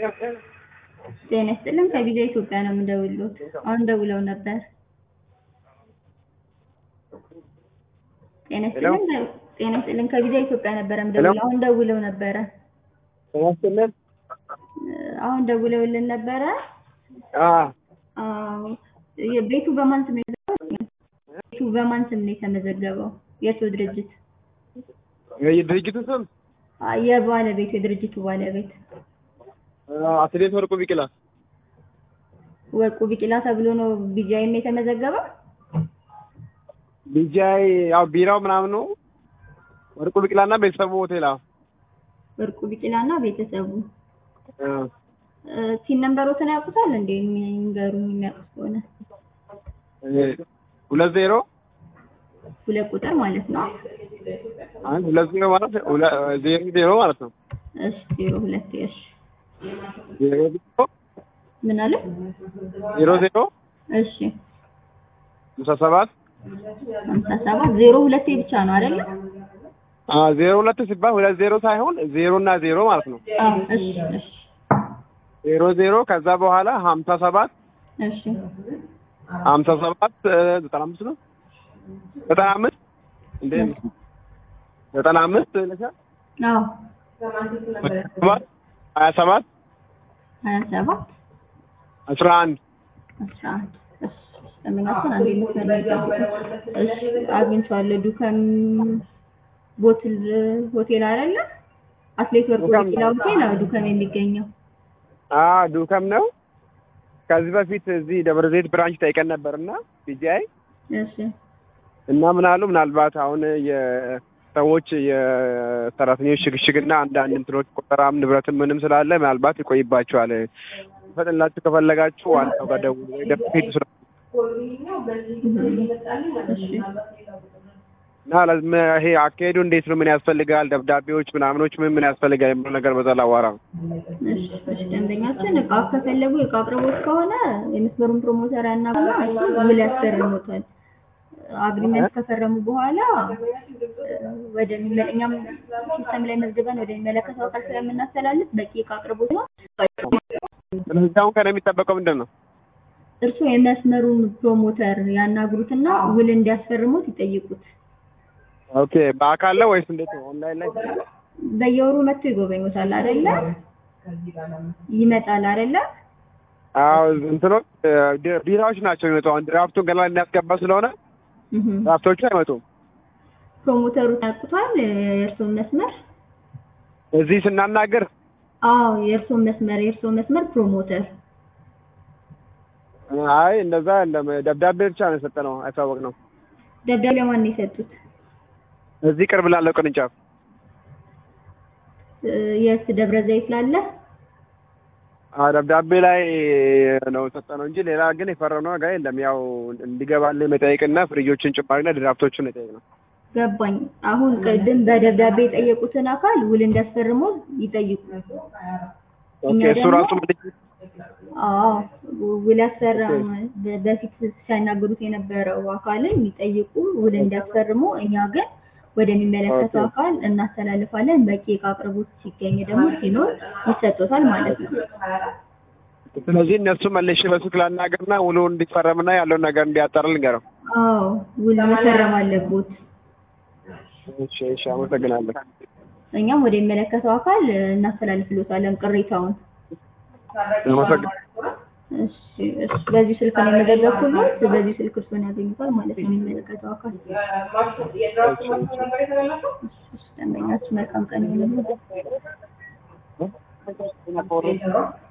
ጤና ይስጥልን ከቪዛ ኢትዮጵያ ነው የምደውልዎት። አሁን ደውለው ነበር። ጤና ይስጥልን ጤና ይስጥልን ከቪዛ ኢትዮጵያ ነበረ የምደውለው። አሁን ደውለው ነበረ። ጤና ይስጥልን። አሁን ደውለውልን ነበረ። አዎ አዎ ቤቱ በማን ስም ነው የተመዘገበው? ቤቱ በማን ስም ነው የተመዘገበው? የእርስዎ ድርጅት? የድርጅቱ ስም አ- የባለቤቱ የድርጅቱ ባለቤት አትሌት ወርቁ ቢቂላ። ወርቁ ቢቂላ ተብሎ ነው ቢጃይም የተመዘገበው? ቢጃይ ያው ቢራው ምናምን ነው። ወርቁ ቢቂላና ቤተሰቡ ሆቴል። አዎ ወርቁ ቢቂላና ቤተሰቡ እ እ፣ ሲን ነምበሮትን ያውቁታል እንዴ? የሚንገሩኝ የሚያውቁት ከሆነ እ ሁለት ዜሮ ሁለት ቁጥር ማለት ነው። አንድ ሁለት ዜሮ ማለት ሁለ- ዜሮ ዜሮ ማለት ነው። እሺ ዜሮ ሁለት እሺ ዜሮ ዜሮ ምን አለ? ዜሮ ዜሮ እሺ ሃምሳ ሰባት ሀምሳ ሰባት ዜሮ ሁለቴ ብቻ ነው አይደለ? አዎ ዜሮ ሁለት ሲባል ሁለት ዜሮ ሳይሆን ዜሮ እና ዜሮ ማለት ነው። አዎ እሺ እሺ ዜሮ ዜሮ ከዛ በኋላ ሀምሳ ሰባት እሺ ሀምሳ ሰባት እ፣ ዘጠና አምስት ነው ዘጠና አምስት እንዴ ዘጠና አምስት ይለሻል አዎ ሰባት ሀያ ሰባት ሀያ ሰባት አስራ አንድ አስራ አንድ እሺ ለምናችን አንዴ ልፈልገው። እሺ አግኝቼዋለሁ። ዱከም ቦትል ሆቴል አይደለ? አትሌት ወርቁ ዱከም ቢቂላ ሆቴል ነው ዱከም የሚገኘው። አ ዱከም ነው። ከዚህ በፊት እዚህ ደብረ ዘይት ብራንች ጠይቀን ነበር እና ቢጂአይ እሺ እና ምን አሉ ምናልባት አሁን የሰዎች የሰራተኞች ሽግሽግና አንዳንድ እንትኖች ቆጠራም ንብረትም ምንም ስላለ ምናልባት ይቆይባቸዋል። ፈጥንላችሁ ከፈለጋችሁ ዋናው ጋር ደውሉ ወይ ደግሞ ሂዱ ስለ እሺ እና ለዝም ይሄ አካሄዱ እንዴት ነው? ምን ያስፈልጋል? ደብዳቤዎች ምናምኖች ምን ምን ያስፈልጋል የሚለው ነገር በዛ ላዋራ ነው። እሺ እሺ ደንበኛችን እቃ ከፈለጉ የእቃ አቅርቦት ከሆነ የመስመሩን ፕሮሞተር ያናግሩና እሱ ውል ያስፈርሙታል። አግሪመንት ከፈረሙ በኋላ ወደ እኛም ሲስተም ላይ መዝግበን ወደሚመለከተው አካል ስለምናስተላልፍ በቂ እቃ አቅርቦት ነው። ስለዚህ አሁን ከእኔ የሚጠበቀው ምንድን ነው? እርስዎ የመስመሩን ፕሮሞተር ያናግሩትና ውል እንዲያስፈርሙት ይጠይቁት። ኦኬ በአካል ነው ወይስ እንዴት ነው? ኦንላይን ላይ በየወሩ መጥቶ ይጎበኙታል አይደለ? ይመጣል አይደለ? አዎ እንትኖች ድ- ቢራዎች ናቸው የሚመጡ። አሁን ድራፍቱን ገና እናስገባ ስለሆነ እህ ድራፍቶቹ አይመጡም። ፕሮሞተሩን ያውቁታል የእርስዎን መስመር? እዚህ ስናናገር አዎ የእርስዎን መስመር የእርስዎን መስመር ፕሮሞተር አይ እንደዛ የለም ደብዳቤ ብቻ ነው የሰጠነው ያሳወቅነው። ደብዳቤ ለማን ነው የሰጡት? እዚህ ቅርብ ላለው ቅርንጫፍ እ፣ የት ደብረ ዘይት ላለ? አዎ ደብዳቤ ላይ ነው የሰጠነው እንጂ ሌላ ግን የፈረምነው ነገር የለም። ያው እንዲገባልን መጠየቅና ፍሪጆችን ጭማሪና ድራፍቶችን ነው የጠየቅነው። ገባኝ። አሁን ቅድም በደብዳቤ የጠየቁትን አካል ውል እንዲያስፈርሙ ይጠይቁ። ኦኬ እኛ እሱ ደግሞ- ራሱ ምልክት አዎ ውል ያስፈረም በ- በፊት ሲያናግሩት የነበረው አካልን ይጠይቁ፣ ውል እንዲያስፈርሙ። እኛ ግን ወደሚመለከተው ኦኬ። አካል እናስተላልፋለን። በቂ እቃ አቅርቦት ሲገኝ ደግሞ ሲኖር ይሰጡታል ማለት ነው። ስለዚህ እነሱ መልሼ በስልክ ላናገርና ውሉ እንዲፈረምና ያለውን ነገር እንዲያጠር ልንገረው። አዎ ውል መፈረም አለቦት። እሺ እሺ፣ አመሰግናለሁ። እኛም ወደሚመለከተው አካል እናስተላልፍሎታለን ቅሬታውን። አመሰግናለሁ። እሺ እሺ። በዚህ ስልክ ነው የመዘገብኩሎት። በዚህ ስልክ እርስዎን ያገኙታል ማለት ነው የሚመለከተው አካል። እሺ፣ ደንበኛችን መልካም ቀን ይሁንልዎት።